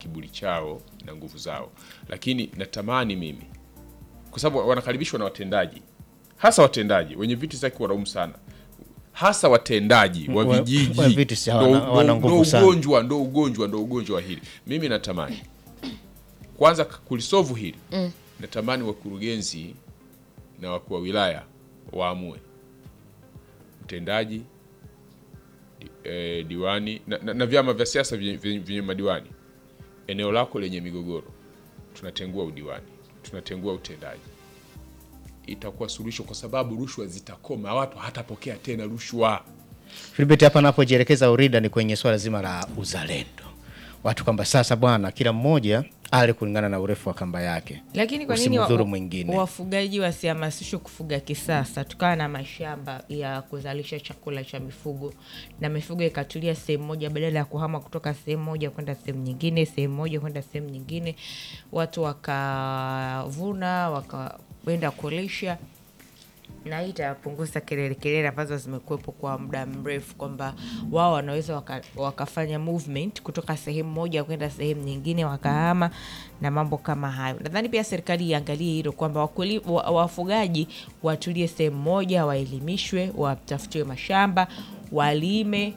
kiburi chao na nguvu zao, lakini natamani mimi, kwa sababu wanakaribishwa na watendaji, hasa watendaji wenye viti zake wanaumu sana, hasa watendaji wa Wa- vijiji wa viti si hawana- ndo- hawana ndo- nguvu ndo sana. ugonjwa ndo ugonjwa ndo ugonjwa wa hili. Mimi natamani kwanza kulisovu hili natamani wakurugenzi na wakuu wa wilaya waamue mtendaji di, eh, diwani na, na, na vyama vya siasa vyenye- vyenye vyenye madiwani, eneo lako lenye migogoro, tunatengua udiwani, tunatengua utendaji, itakuwa suluhisho, kwa sababu rushwa zitakoma, watu hatapokea tena rushwa. Filibert, hapa napojielekeza Urida ni kwenye swala zima la uzalendo, watu kwamba sasa bwana, kila mmoja ale kulingana na urefu wa kamba yake, Lakini kwa nini wa- usimdhuru mwingine. wafugaji wasihamasishwe kufuga kisasa, tukawa na mashamba ya kuzalisha chakula cha mifugo na mifugo ikatulia sehemu moja, badala ya kuhama kutoka sehemu moja kwenda sehemu nyingine, sehemu moja kwenda sehemu nyingine, watu wakavuna wakaenda kulisha na hii itapunguza kelele kelele ambazo zimekuwepo kwa muda mrefu, kwamba wao wanaweza waka, wakafanya movement kutoka sehemu moja kwenda sehemu nyingine, wakahama na mambo kama hayo. Nadhani pia serikali iangalie hilo kwamba wakuli- wa- wafugaji watulie sehemu moja, waelimishwe, watafutiwe mashamba, walime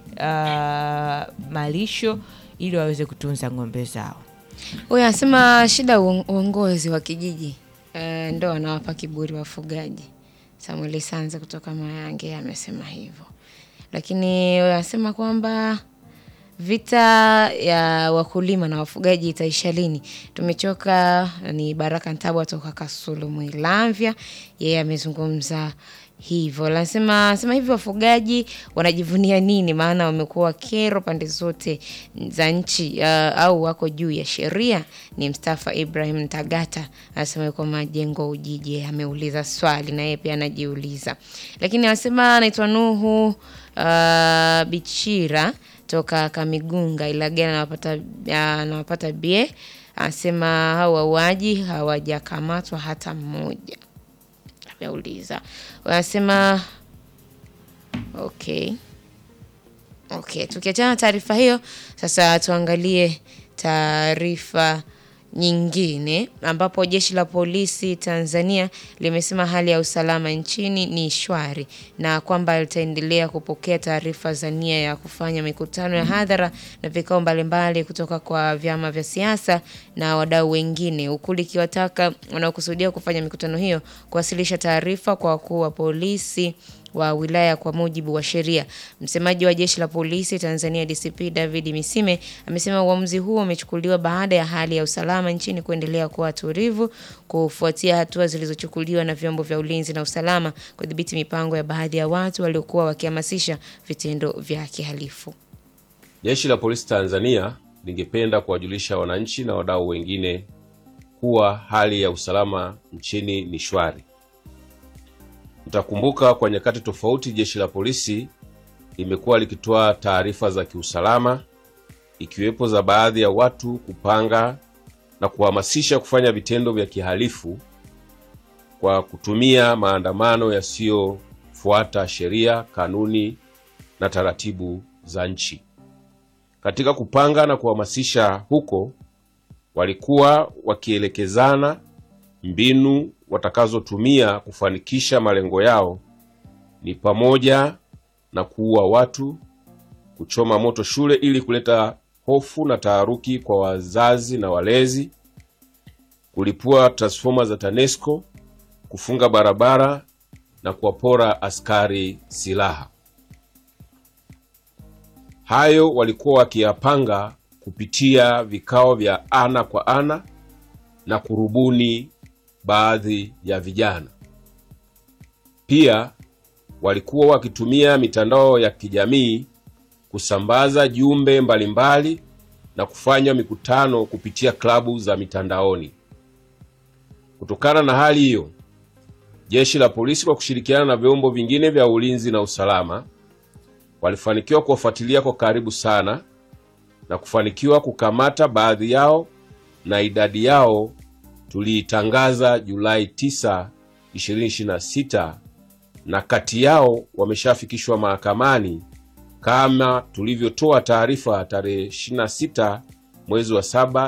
uh, malisho ili waweze kutunza ng'ombe zao. Huyu anasema shida uon- uongozi wa kijiji e, ndo wanawapa kiburi wafugaji. Samuel Sanze kutoka Mayange amesema hivyo, lakini huyu anasema kwamba vita ya wakulima na wafugaji itaisha lini? Tumechoka. Ni Baraka Ntabwa toka Kasulu Mwilamvya, yeye amezungumza hivyo. Anasema sema hivi, wafugaji wanajivunia nini? Maana wamekuwa kero pande zote za nchi uh, au wako juu ya sheria. Ni Mstafa Ibrahim Tagata anasema yuko Majengo Ujiji, ameuliza swali na yeye pia anajiuliza, lakini anasema anaitwa Nuhu uh, Bichira toka Kamigunga Ilagala, anawapata anawapata bie, anasema hao wauaji hawajakamatwa hata mmoja ameuliza wanasema okay okay tukiachana na taarifa hiyo sasa tuangalie taarifa nyingine ambapo jeshi la polisi Tanzania limesema hali ya usalama nchini ni shwari na kwamba litaendelea kupokea taarifa za nia ya kufanya mikutano ya hadhara na vikao mbalimbali kutoka kwa vyama vya siasa na wadau wengine, huku likiwataka wanaokusudia kufanya mikutano hiyo kuwasilisha taarifa kwa wakuu wa polisi wa wilaya kwa mujibu wa sheria. Msemaji wa jeshi la polisi Tanzania DCP David Misime amesema uamuzi huo umechukuliwa baada ya hali ya usalama nchini kuendelea kuwa tulivu kufuatia hatua zilizochukuliwa na vyombo vya ulinzi na usalama kudhibiti mipango ya baadhi ya watu waliokuwa wakihamasisha vitendo vya kihalifu. Jeshi la Polisi Tanzania lingependa kuwajulisha wananchi na wadau wengine kuwa hali ya usalama nchini ni shwari. Mtakumbuka kwa nyakati tofauti jeshi la polisi limekuwa likitoa taarifa za kiusalama ikiwepo za baadhi ya watu kupanga na kuhamasisha kufanya vitendo vya kihalifu kwa kutumia maandamano yasiyofuata sheria, kanuni na taratibu za nchi. Katika kupanga na kuhamasisha huko, walikuwa wakielekezana mbinu watakazotumia kufanikisha malengo yao ni pamoja na kuua watu, kuchoma moto shule ili kuleta hofu na taharuki kwa wazazi na walezi, kulipua transfoma za TANESCO, kufunga barabara na kuwapora askari silaha. Hayo walikuwa wakiyapanga kupitia vikao vya ana kwa ana na kurubuni baadhi ya vijana. Pia walikuwa wakitumia mitandao ya kijamii kusambaza jumbe mbalimbali na kufanya mikutano kupitia klabu za mitandaoni. Kutokana na hali hiyo, jeshi la polisi kwa kushirikiana na vyombo vingine vya ulinzi na usalama walifanikiwa kuwafuatilia kwa karibu sana na kufanikiwa kukamata baadhi yao na idadi yao tuliitangaza Julai 9, 2026 na kati yao wameshafikishwa mahakamani kama tulivyotoa taarifa tarehe 26 mwezi wa saba